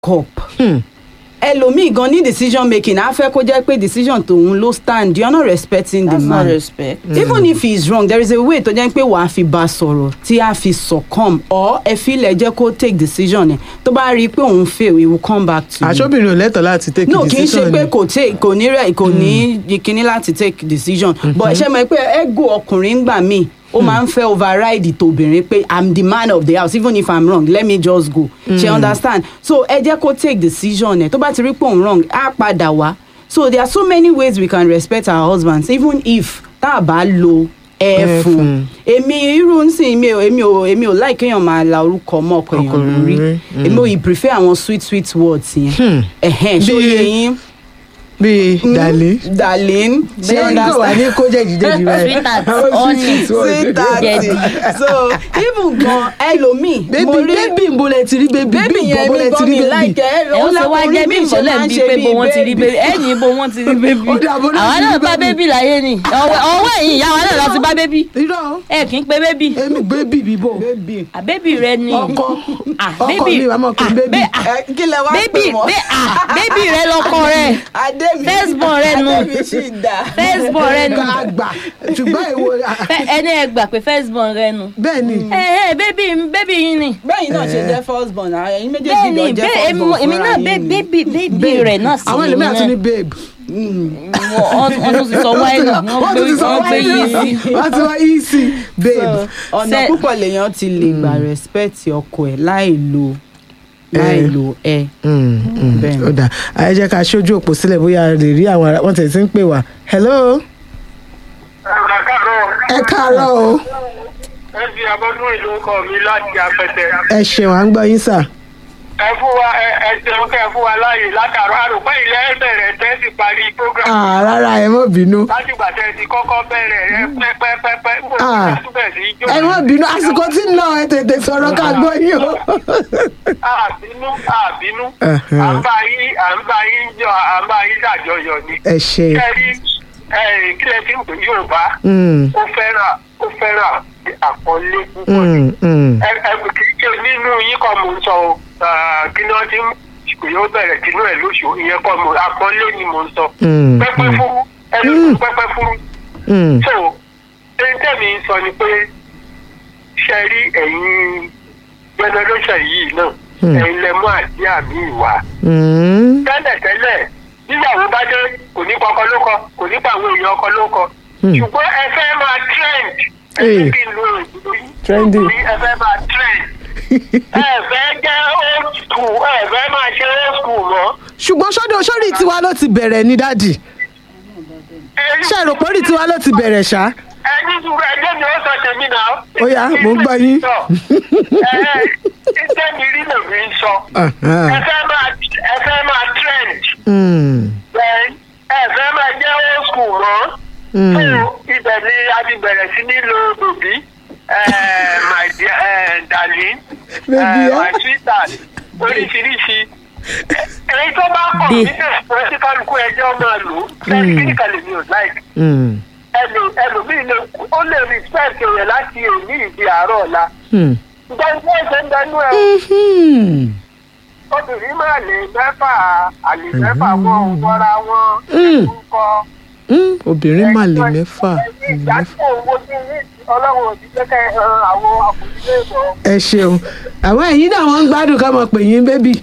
up ẹlòmíì gan ní decision making á fẹ́ kó jẹ́ pé decision tòun ló stand you are not respecting the that's not man respect. even if he is wrong there is a way tó jẹ́ pé wàá fi bá a sọ̀rọ̀ tí a fi succumb or ẹ fi ilẹ̀ jẹ́ kó take decision ẹ̀ tó bá rí i pé òun fail he will come back to you àṣọbìnrin ò lẹ́tọ̀ọ́ láti take no kì í decision ṣe pé ni. kò take kò ní rẹ kò ní kíní láti take decision but ṣe mọ̀ pé ego ọkùnrin gbà mí ó máa ń fẹ́ override tòbìnrin pé i'm the man of the house even if i'm wrong let me just go ṣe understand so ẹ jẹ́ kó take decision ẹ̀ tó bá ti rí pé òun wrong á padà wá so there are so many ways we can respect our husbands even if tá a bá lo ẹ Ẹ fún fún. èmi irú nsìn mi ò èmi ò èmi ò like kéèyàn máa la orúkọ mọ́ ọkọ èèyàn Ọkùnrin lórí rí, èmi ò yìí prefer àwọn sweet sweet words yẹn ẹ̀hẹ́n ṣó Bí- yẹ yín bíi dàlẹ́ darlene ṣé kò wá ní kó jẹ́ ìdíje rẹ̀ Sweetheart, honey. thirty so even gan ẹlòmíì mo bébí rí bébí ń bolẹ̀ ti rí bébí bébì bí yẹn ń mi bolẹ̀ ti gan rí mi bébí. láìkẹ́ ẹ ó ṣe wá jẹ́ bí ìmọ̀lẹ́ ń bí pé bo wọ́n ti rí bébí ẹ̀yìn bo wọ́n ti rí bébí Ó dà, bo náà àwa ti rí náà bá bébí. bébí láyé ni ọwọ́ ọwọ́ ẹ̀yìn ìyá wa náà lọ ti bá bébí irọ́ ẹ kì í pe bébí èmi bébí bíbò bébì àbébí rẹ ni ọkọ Ah, ọkọ bébí. mi wàá mọ̀ pé Ah, bébí bẹ́- ah, ẹ kí lẹ wá bébí pè wọ́n bẹ́- ah, bébí rẹ lọkọ rẹ adémi firstborn rẹ nu. adémi sì dá firstborn rẹ nu ká gbà ṣùgbọ́n èwo Fẹ́- ẹni ẹ gbà pé firstborn rẹ nu bẹ́ẹ̀ ni ẹ ẹ bébí bébí yín ni bẹ́yìn náà ṣe jẹ́ first born ara ẹ̀yin méjèèjì bẹ́ẹ̀ jọ ni jẹ́ bẹ́ẹ̀ first born èmi èmi fúnra náà yín bẹ́- ni. bébí bébí rẹ náà sì àwọn ni ẹlòmíràn tún ní náà. babe wọ́n wọ́n tún ti sọ wáìnì wọ́n tún gbé ti sọ wọ́n gbé wáìnì yìí sí. wọ́n ti wá easy babe ọ̀nà Ṣe- púpọ̀ lèèyàn ti lè gbà respect ọkọ ẹ̀ láì lo láì Eh. lo ẹ. Mm, mm, Bẹ́ẹ̀ ni. ó dà ẹ jẹ́ ká ṣojú òpó sílẹ̀ bóyá a lè rí àwọn ará wọn tẹ̀ sí ń pè wá hello ẹ káàárọ̀ o ẹ fi abọ́dún ìlú ọkọ mi láti apẹtẹ. ẹ ṣeun à ń gbọ́ yín sà ẹ fún wa ẹ ẹ jẹun kẹ fún wa láàyè látàrọ àròpẹ́ ilẹ̀ ẹ bẹ̀rẹ̀ tẹ́ sì parí program. Ah, rárá ẹ má bínú láti gbà tẹ́ ti kọ́kọ́ bẹ̀rẹ̀ rẹ pẹ́pẹ́pẹ́pẹ́ ń bò Ah. ní túbẹ̀ sí ijó. ẹ má bínú àsìkò tí ń lọ ẹ tètè sọ̀rọ̀ ká gbọ́ yín o. àbínú àbínú Uh-huh. à ń bá yín à ń bá yín jọ à ń bá yín dàjọyọ̀ ni. ẹ ṣe kẹ́rí ẹ kílẹ̀ tí ń pè Yorùbá Mm, ó fẹ́ràn ó fẹ́ràn àpọ́nlé púpọ̀ mm, mm. ẹ ẹ kì í ṣe nínú yín kọ́ mo ń sọ o Ah, kí ni wọ́n ti ń kò yóò bẹ̀rẹ̀ tinú ẹ̀ lóṣù ìyẹn kọ́ mo àpọ́nlé ni mo ń sọ. Mm, pẹ́pẹ́ mm. fúrú ẹnu Mm. pẹ́pẹ́ fúrú. Mm, so ẹni tẹ́mi ń sọ ni pé ṣe rí ẹ̀yin generation yìí náà Mm. ẹ̀yin lẹ mú àdí àmì ìwà. mm, tẹ́lẹ̀tẹ́lẹ̀ níyàwó bá dé kò ní kọkọ ló kọ kò ní pa àwọn èèyàn ọkọ ló kọ. Mm. ṣùgbọ́n ẹ fẹ́ máa trend ẹ Eh. fẹ́ kí n lo èdè Trendy. yìí ẹ fẹ́ máa trend ẹ fẹ́ jẹ́ old school ẹ fẹ́ máa ṣe old school mọ́. ṣùgbọ́n sọ́dọ̀ sórí tiwa ló ti bẹ̀rẹ̀ ní dádì ṣe rò pé orí tiwa ló ti bẹ̀rẹ̀ ṣá. ẹni sùúrù ẹjẹ mi ó sọ tèmi náà. Ó yá, mò ń gbọ́ yín. ẹ ẹ mi rí lèmi ń sọ. Uh-huh. ẹ fẹ́ máa ẹ fẹ́ máa trend Mm, ẹ ẹ fẹ́ máa jẹ́ old school mọ́. mm. so ibẹ̀ ni a ti bẹ̀rẹ̀ sí ní lo bòbí my dear eh, darling Baby, eh, eh? my sweetheart oríṣiríṣi èyí tó bá kọ̀ Bí- nínú ẹ̀sìn tí kálukú ẹjọ́ máa lò ó fẹ́ẹ́ kíníkà lè mi ò like Mm, ẹlò ẹlòmíì lè ó lè respect rẹ̀ láti èmi ìdí àárọ̀ ọ̀la mm. ṣùgbọ́n ilé ẹ̀sẹ̀ ń dẹnu ẹ̀ Mhm. obìnrin máa lè mẹ́fà àlè mẹ́fà wọn ò wọra wọn Mm. ẹ̀kúkọ Mm, obìnrin mà lè mẹ́fà ẹ̀yìn ìdájọ́ owó tí ọlọ́run ò ti jẹ́ kẹ́ ẹ àwọn àkùnrin lè bọ̀. ẹ ṣeun àwọn ẹ̀yin náà wọ́n ń gbádùn ká mọ̀ pé yín bébì.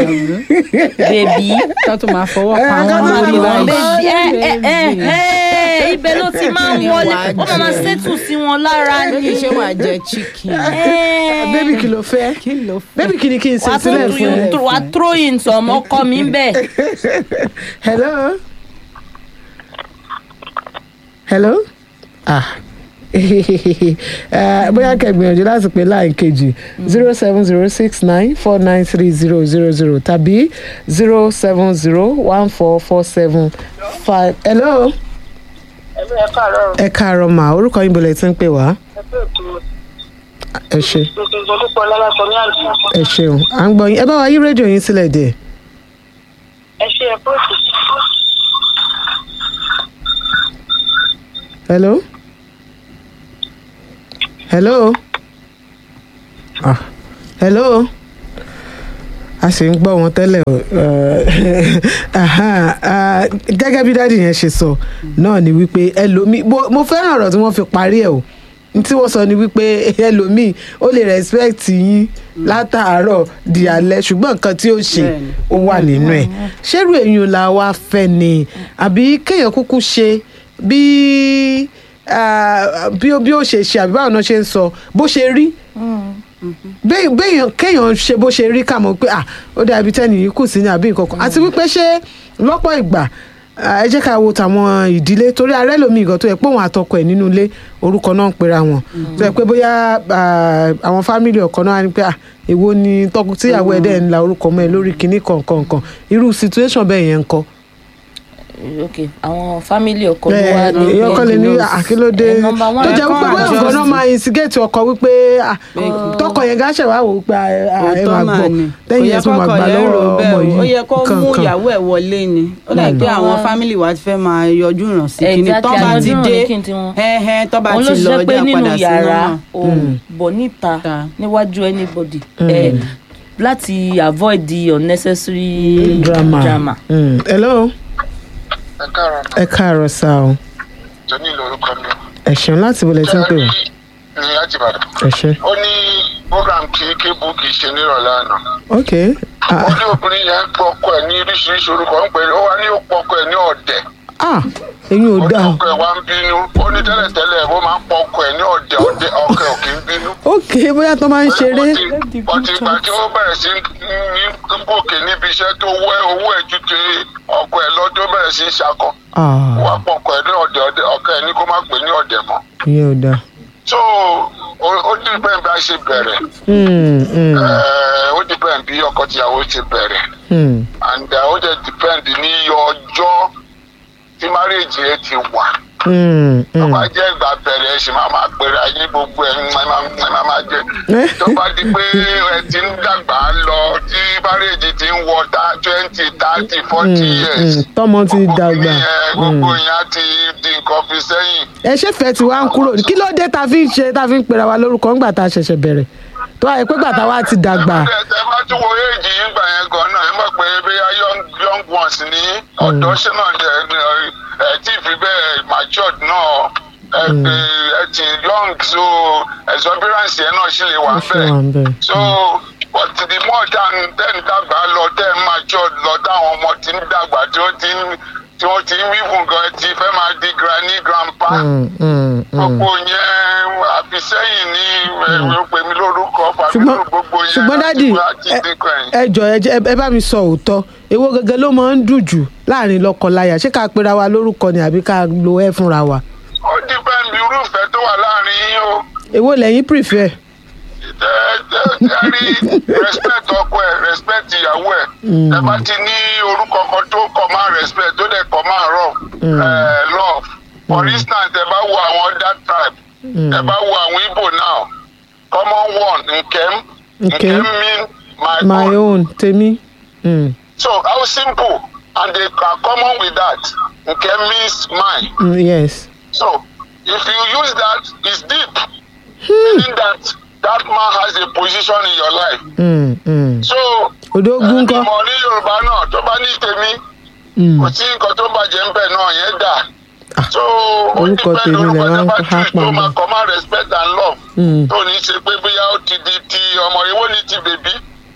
bèbí ká tó máa fọwọ́ Eh, pa ká wọn tó máa máa bí fọwọ́ wọn. pa bèbí ẹ ẹ ẹ ẹ ibẹ̀ ló ti máa ń wọlé ó máa máa ṣètù sí wọn lára bébì ni ṣé wàá jẹ chicken. Eh, bébì kí ló fẹ́ kí ló fẹ́. bébì kí ni kí n ṣe wàá tún sílẹ̀ tu fún ẹ. tu wàá throw in some ọkọ mi ń bẹ̀. hello hello ah Eh, bóyá kẹgbìyànjú láti pè láì kejì zero seven zero six nine four nine three zero zero zero tàbí zero seven zero one four four seven five hello ẹ̀mí ẹ̀ káàárọ̀ ẹ káàárọ̀ mà orúkọ yín bọ̀lẹ̀ tí ń pè wá ẹgbẹ́ ètò ẹ ṣe gbèsè ìjọdúpọ̀ lálásọ ní àná ẹ ṣeun à ń gbọ́ yín ẹ bá wa yí rédíò yín sílẹ̀ díẹ̀ ẹ ṣe ẹ̀kọ́ òsì hello hello ah hello a sì ń gbọ́ wọn tẹ́lẹ̀ o eh, aha, ah, gẹ́gẹ́ bí dáàdì yẹn ṣe sọ náà ni wípé ẹlòmíì mo- mo fẹ́ràn ọ̀rọ̀ tí wọ́n fi parí ẹ̀ o n tí wọ́n sọ ni wípé ẹlòmíì ó lè respect yín látàárọ̀ di alẹ́ ṣùgbọ́n nǹkan tí ó ṣe Bẹ́ẹ̀ni. ó wà nínú ẹ̀ ṣérú èyàn la wá fẹ́ ni àbí kéèyàn kúkú ṣe bí ah, bí ó bí ó ṣe ṣe àbí báwọn náà ṣe ń sọ bó ṣe rí bẹ́ẹ̀ béèyàn kéèyàn ṣe bó ṣe rí kà mọ̀ pé ah ó dà ibi tẹ́ni yìí kù sí ní àbí nǹkan kan àti wípé ṣé lọ́pọ̀ ìgbà ah, ẹ jẹ́ ká wo tàwọn ìdílé torí arẹ́ lomi ìgàn tó yẹ pé òun àtọkọ ẹ̀ nínú ilé orúkọ náà ń pera wọn tó yẹ pé bóyá ah, àwọn fámìlì ọkọ náà á ní pé ah èwo ni tọkọ tíyàwó ẹ̀ dẹ̀ ń la orúkọ mọ́ ẹ lórí kinní kankan kan irú situation bẹ́ẹ̀ yẹn ń kọ́ ok àwọn fámìlì ọkọ ló wá ní èèyàn kan lè ní àkílódé Eh, number one, tó jẹ́ wípé ẹ̀kọ́ bóyá àjọ ọ̀gá náà sí. máa instigate ọkọ wípé ah, tọkọ yẹn gáṣẹ̀ wá wò ó pé ah, ah, ẹ òótọ́ máa mà gbọ́ ni kò lẹ́yìn yẹ ẹ̀ tó máa kọ́kọ́ gbà yẹn lọ́wọ́ rò bẹ́ẹ̀ ọmọ o. yìí ó yẹ kó mú kankan. ìyàwó ẹ̀ wọlé ni ó dà pé àwọn fámìlì wa ti fẹ́ máa yọjú ìràn sí kíni Exactly, tó bá àwọn ti yọjú dé ìràn kí n tiwọn. ẹ̀hẹ́n tó bá òun ti ló lọ ṣe pé ọjà nínú padà sí yàrá náà. ò bọ̀ níta Ta. níwájú anybody eh, láti avoid the unnecessary drama. drama. Mm. hello ẹ káàárọ̀ ẹ káàárọ̀ sá o jọ́ní lórúkọ mi. ẹ ṣeun láti wọlé tí ń pè wá ní láti Ìbàdàn. ẹ ṣe ó ní program kí kébù kì í ṣe nírọ̀lẹ́ àná. ok ah, ó ní obìnrin yẹn pọ̀ ọkọ ẹ̀ ní oríṣiríṣi orúkọ ń pè é ó wá ní ó pọ̀ ọkọ ẹ̀ ní ọ̀dẹ̀. ah eyín ò ó ní dáa ọkọ ẹ̀ wá ń bínú ó ní tẹ́lẹ̀tẹ́lẹ̀ ó máa ń pọ̀ ọkọ ẹ̀ ní ọ̀dẹ̀ ọ̀dẹ̀ ọkọ ẹ̀ ò kì í bínú. ok bóyá tó máa ń ṣeré ọtí ìgbà tí ó bẹ̀rẹ̀ sí ní gòkè níbi iṣẹ́ tó wẹ́ owó ẹ̀ ju ti ọkọ ẹ̀ lọ́dún bẹ̀rẹ̀ sí í ṣakọ. ah wà pọ̀ ọkọ ẹ̀ ní ọ̀dẹ̀ ọ̀dẹ̀ ọkọ ẹ̀ ní kó má pè ní ọ̀dẹ̀ mọ́. ìyẹn ò dáa so ó- ó dìbẹ̀ bí a ṣe bẹ̀rẹ̀ Hmm, hmm, Eh, ó dìbẹ̀ bí ọkọ tìyàwó ṣe bẹ̀rẹ̀ hmm. and uh, ó dẹ̀ dìpẹ́ǹdì ní iye ọjọ́ tí márèèjì ẹ ti wà. Hmm, tó hmm. bá jẹ́ ìgbà bẹ̀rẹ̀ ẹ sì máa máa pèrè ayé gbogbo ẹ̀ ń máa máa- máa máa jẹ. Eh? tó bá di pé ẹ ti ń dàgbà lọ tí márèèjì ti ń wọ twenty thirty forty Hmm, years. hmm. tọ́mọ ti gbogbo dàgbà kìíní yẹn, gbogbo yẹn á ti di nǹkan fi sẹ́yìn. ẹ ṣe fẹ́ tí wàá ń kúrò ní kí ló dé ta fi ń ṣe ta fi ń pera wa lórúkọ ńgbà tá a ṣẹ̀ṣẹ̀ bẹ̀rẹ̀ tó wáyé pé gbàtà wa ti dàgbà ẹ ẹ bá tún wo éèjì yín gbà yẹn gan náà ẹ mọ̀ pé bóyá young young ones ní ọ̀dọ́ ṣe náà ẹ ẹ tí ì fi bẹ́ẹ̀ matured náà ẹ ẹ ẹ ti young so exuberance yẹn náà sì lè wà Ó ṣì wà ń bẹ̀. bẹ́ẹ̀ so but the more than ten dàgbà lọ ten matured lọ táwọn ọmọ ti ń dàgbà tí wọ́n ti ń tí wọ́n ti ń wíwùn gan ti fẹ́ máa di granny grandpa Hmm, hmm, hmm. gbogbo yẹn àfisẹ́yìn ní ẹ̀rọ pèmí lórúkọ ṣùgbọ́n fàmílò gbogbo yẹn ṣùgbọ́n dádì láti ẹ- dínkù ẹ̀yìn. ẹ jọ ẹ jẹ́- ẹ bá mi sọ òótọ́ èwo gẹ́gẹ́ ló máa ń dùn jù láàrin lọ́kọ-láya ṣé ká pera wa lórúkọ ni àbí ká lo ẹ fúnra wa ó dípẹ́ bí irúfẹ́ tó wà láàrin yín o èwo lẹ́yìn prefer Tẹ- tẹ- tẹ rí respect ọkọ ẹ respect ìyàwó ẹ ẹ bá ti ní orúkọ kan tó kọ máa respect tó dẹ̀ kọ máa rọ love for instance ẹ bá wo àwọn other tribe ẹ bá wo àwọn Igbo now common one nkem Nkem. nkem mean my, my own. own tèmi Hmm, So how simple and they are common with that. Okay, means mine. hmm, yes So if you use that, it's deep. Meaning that that man has a position in your life. Hmm, hmm. So Odógún ńkọ́? ìmọ̀ ní Yorùbá náà tó bá ní tèmi Hmm. kò sí nǹkan tó bàjẹ́ ń bẹ̀ náà yẹn dà. So ó orúkọ depend tèmi orúkọ lẹ tó máa ń bá há choose tó pamọ́. máa command respect and love. Hmm. Tó ní ṣe pé bóyá ó ti di ti ọmọ ìwọ ní ti bèbí.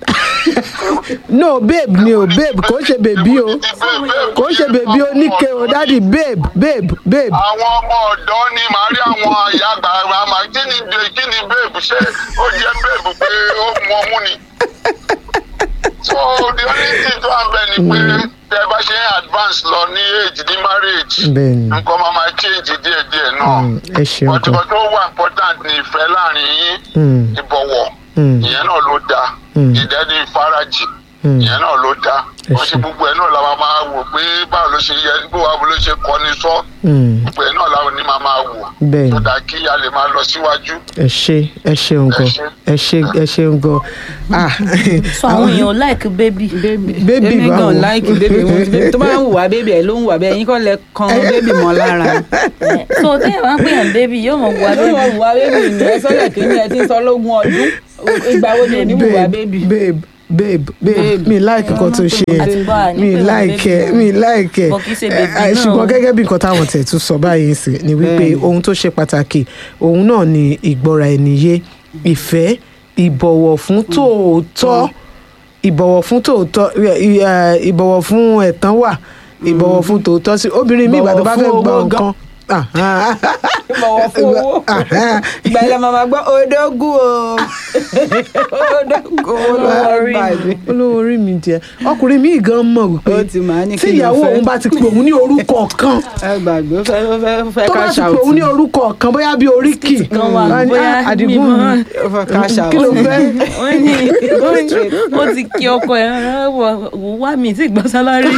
no babe ni o babe kò ń ṣe bèbí o kò ń ṣe bèbí o níke o dádì babe babe babe àwọn ọmọ ọ̀dọ́ ni màá rí àwọn àyà àgbààgbà máa kí ni de kí ni babe ṣé ó jẹ́ babe pé ó mú ọmú ni. so the only thing tó wà ń bẹ̀ ni pé tẹ bá ṣe ń advance lọ ní age ní marriage Bẹ́ẹ̀ni. nǹkan máa máa change díẹ̀díẹ̀ náà. Hmm, ẹ ṣeun but gan nǹkan tó wà important ni ìfẹ́ láàrin yín Hmm. ìbọ̀wọ̀ Hmm. ìyẹn náà ló dáa Hmm. ìdẹ́ni ìfarajì Hmm. ìyẹn náà ló dáa Ẹ wọ́n ṣe ṣé. gbogbo ẹ̀ náà la máa máa wò pé báwo ló ṣe yẹ bó wa ló ṣe kọ́ni sọ́ Hmm, gbogbo ẹ̀ náà làwọn ní máa máa wò Bẹ́ẹ̀ni. tó dáa kí a lè máa lọ síwájú. ẹ ṣe ẹ ṣeun gan ẹ ṣe ẹ ṣeun gan ah so àwọn èèyàn like baby. Baby èmi báwo? gan like baby wọn baby tó bá ń wùwà baby ẹ ló ń wùwà bẹ́ẹ̀ yín kọ́ lẹ kan baby mọ́ lára. Eh, so téèyàn bá ń pè yàn baby yóò mọ̀ wá ló baby. wọ wùwà baby ni ẹ sọ́lẹ̀ kí ni ẹ ti ń sọ lógún ọdún ìgbà wo ni ò ní wùwà baby. babe babe babe mi like nǹkan tó ṣe Àti gbọ́ àní mi pé wọ́n like ẹ baby mi like ẹ But kì í ṣe baby Eh, náà. ṣùgbọ́n gẹ́gẹ́ bí nǹkan táwọn tẹ̀ tún sọ báyìí sí ni wípé Bẹ́ẹ̀ni. ohun tó ṣe pàtàkì òun náà ni ìgbọ́ra ẹni yé ìfẹ́ ìbọ̀wọ̀ fún tòótọ́ ìbọ̀wọ̀ fún tòótọ́ ì- ì- ìbọ̀wọ̀ fún ẹ̀tàn wà ìbọ̀wọ̀ fún tòótọ́ sí obìnrin mi ìgbà tó bá fẹ́ Ìbọ̀wọ̀ fún gbọ́ owó nǹkan Ah, ah. bọ̀wọ̀ fún owó Ah, ìgbà ilẹ̀ màmá gbọ́ odógún o odógún owó ló wà rí báyìí. olówó orí mi díẹ̀ ọkùnrin mi gan mọ̀ wípé Ó ti máa ní tí kí ló ìyàwó fẹ́. òun bá ti pè òun ní orúkọ kan ẹ gbàgbé ó fẹ́ ó fẹ́ ó fẹ́ tó bá cash ti pè out òun ní orúkọ kan bóyá bí oríkì kan wà, wá ní, bóyá "Ah, àdìgún mímọ́." mi ó fẹ́ cash out kí ló fẹ́ wọ́n ní ó ti kí ọkọ ẹ̀ wò wá mi tí gbọ́ sálárì.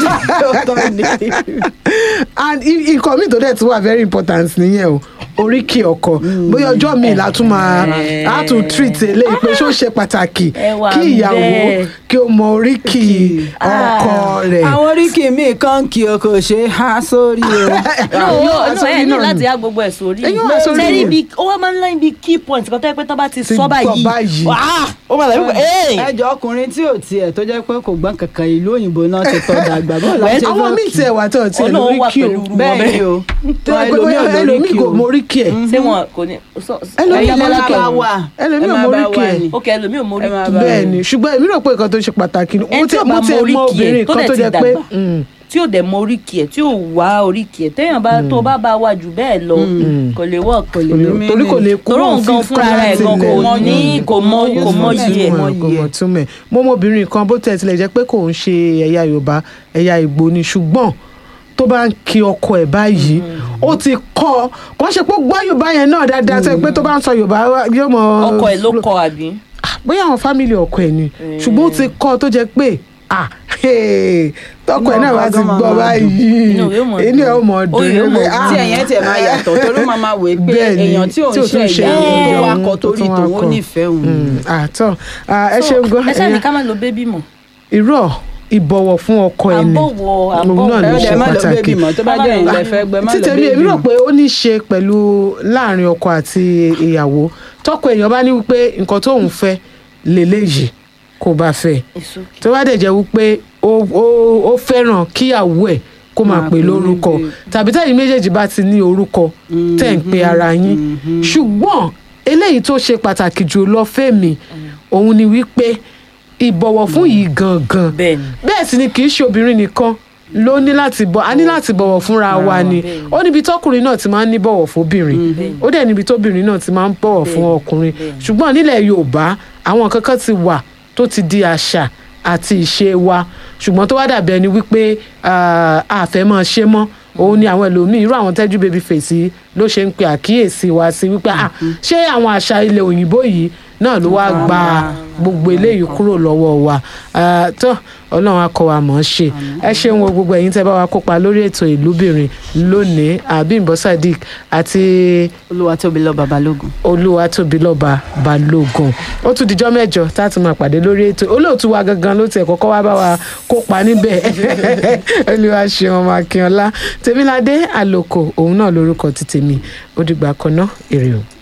and i- nǹkan mi tó dẹ̀ tún wà very important nìyẹn o oríkì ọkọ bóyá ọjọ́ mi la tún máa a tún treat eléyìí pé ṣó ṣe pàtàkì Ẹ wà kí ìyàwó bẹ́ẹ̀. kí ó mọ oríkì ọkọ rẹ̀ àwọn oríkì mi kan kì í kò ṣe é há sórí o. yóò wá no sórí ẹ ní náà láti ni. á gbogbo ẹ̀ sórí Ẹ yóò wá sórí sẹ́rí ni. ibi ó wá máa ń láyìn bíi key point kan tó yẹ pé tó bá ti Ti sọ sọ báyìí báyìí. wàá ó máa dàbí pé ẹjọ ọkùnrin tí ò tiẹ̀ tó jẹ́ pé kò gbọ́n kankan ìlú òyìnbó náà ti tọ́ dàgbà bó la Well, ṣe àwọn fẹ́ míì kí? tiẹ̀ wà tó tiẹ̀ Ọlọ́run wà lóríkì o pẹ̀lú irú wọn bẹ́ẹ̀ ni o tó yẹ pé bóyá ẹlòmíì kò mọ oríkì ẹ̀ ṣé wọn kò ní sọ- Ẹlòmíì ẹ̀yin mọ lẹ́la oríkì bá ẹ̀ wà ẹlòmíì ẹ ò máa mọ bá oríkì wà ẹ̀ ní. ok ẹlòmíì ò mórí Ẹ máa kì bá- bẹ́ẹ̀ ni ṣùgbọ́n èmi rò pé nǹkan tó ṣe pàtàkì ni Ẹni mo tí tẹ ò mo bá tẹ mọ mọ oríkì ẹ̀ obìnrin tó kan dẹ̀ tó ti jẹ́ pé dàgbà. mm, tí ò dẹ̀ mọ oríkì ẹ̀ tí ò wá oríkì ẹ̀ téèyàn bá tó bá bá wà jù bẹ́ẹ̀ lọ kò lè wọ̀ kò lè kò lè- mí torí kò lè kú torí mọ́ òun gan fífi fúnra kọ́ rẹ̀ láti gan kò ilẹ̀. mọ ní kò mọ kò mọ Useful yìí ẹ̀ mọ̀ kò yìí mọ̀ ẹ̀. túmẹ̀ mo mọ obìnrin kan bó tẹ̀ tilẹ̀ jẹ́ pé kò ń ṣe ẹ̀yà yorùbá ẹ̀yà ìgbò ni ṣùgbọ́n tó bá ń kí ọkọ ẹ̀ báyìí ó ti kọ́ ọ kò ń ṣe pé ó gbọ́ yorùbá yẹn náà dáadáa tó yẹ pé tó bá ń sọ yorùbá yóò mọ ọkọ ẹ̀ ló kọ àbí. bóyá àwọn fámìlì ọkọ ẹ̀ ni ṣùgbọ́n ó ti kọ́ ọ tó jẹ́ pé ah hey, tọkọ ẹ̀ náà bá ti Inú ọkọ gbọ́ gan máa báyìí Inú rẹ̀ ó mọ̀ inú ẹ̀ ó mọ̀ dùn. dùn Orí rẹ̀ ó mọ̀ pé, wú. ah, tí ẹ̀yẹ́ tiẹ̀ máa yàtọ̀ torí ó máa máa wèé pé Bẹ́ẹ̀ ni, èèyàn tí ò tí ń ò ṣe tún ṣe ìyá òun tó ìyá wá òun kọ tó torí tún wá tòun ó kọ. nífẹ̀ẹ́ òun. Mm, àtọ ẹ ṣeun gan ẹ ṣáà ní ẹ̀yin- ká má lo bébí mọ́. irọ́ ìbọ̀wọ̀ fún ọkọ ẹni àbọ̀wọ̀ Òun náà àbọ̀wọ̀ ló ẹ ṣe dẹ̀ má lọ pàtàkì. bébì mọ́ tó bá jẹ́ ìlẹ̀ fẹ́ gbẹ má lọ títẹ̀ mi bébì èmi rò mọ́. pé ó ní í ṣe pẹ̀lú láàrin ọkọ àti ìyàwó tọkọ èèyàn bá ní wípé nǹkan tóun fẹ́ lélẹ́yìí kó bá fẹ́ èso tó bá dẹ̀ jẹ́ wípé ó ó- ó fẹ́ràn kíyàwó ẹ̀ kó máa Máa pè pè ní lórúkọ babe. tàbí tẹ̀yin méjèèjì bá ti ní orúkọ tẹ̀ ń pe ara yín ṣùgbọ́n eléyìí tó ṣe pàtàkì jù lọ fẹ́mi òun ni wípé ìbọ̀wọ̀ fún yìí gangan bẹ́ẹ̀ ni. bẹ́ẹ̀ sì ni kì í ṣe obìnrin nìkan ló ní láti bọ̀ a ní láti bọ̀wọ̀ fúnra wa ni bẹ́ẹ̀ ni. ó níbi tọkùnrin náà ti máa ń ní bọ̀wọ̀ fóbìnrin ó dẹ̀ níbi tóbìnrin náà ti máa ń bọ̀wọ̀ fún Bẹ́ẹ̀ ni, ọkùnrin bẹ́ẹ̀ ni. ṣùgbọ́n nílẹ̀ yorùbá àwọn kankan ti wà tó ti di àṣà àti ìṣe wa ṣùgbọ́n tó wá dàbí ẹni wípé ah, a fẹ́ máa ṣe mọ́ òun ni àwọn ẹlòmíín irú àwọn tẹ́jú baby face yìí ló ṣe ń pe àkíyèsí wa sí wípé ah, ṣé àwọn àṣà ilẹ̀ òyìnbó yìí náà ló wá gba gbogbo eléyìí kúrò lọ́wọ́ wa Ah, tó ọlọ́run akọ wa mọ̀ ọ́n ṣe ẹ ṣeun o gbogbo ẹ̀yin tẹ́ bá wa kópa lórí ètò ìlúbìnrin lónìí Abímbọ́ Sadiq àti Olúwatóbilọ́ba Balógun. Olúwatóbilọ́ba Balógun ó tún dijọ́ mẹ́jọ tá a tún máa pàdé lórí ètò olóòtú wa gangan ló tiẹ̀ kọ́kọ́ wá bá wa kópa níbẹ̀ olúwa ṣeun ọmọ akínọlá tèmíládé àlòkò òun náà lórúkọ ti tèmi ó dìgbà kan náà èrè o.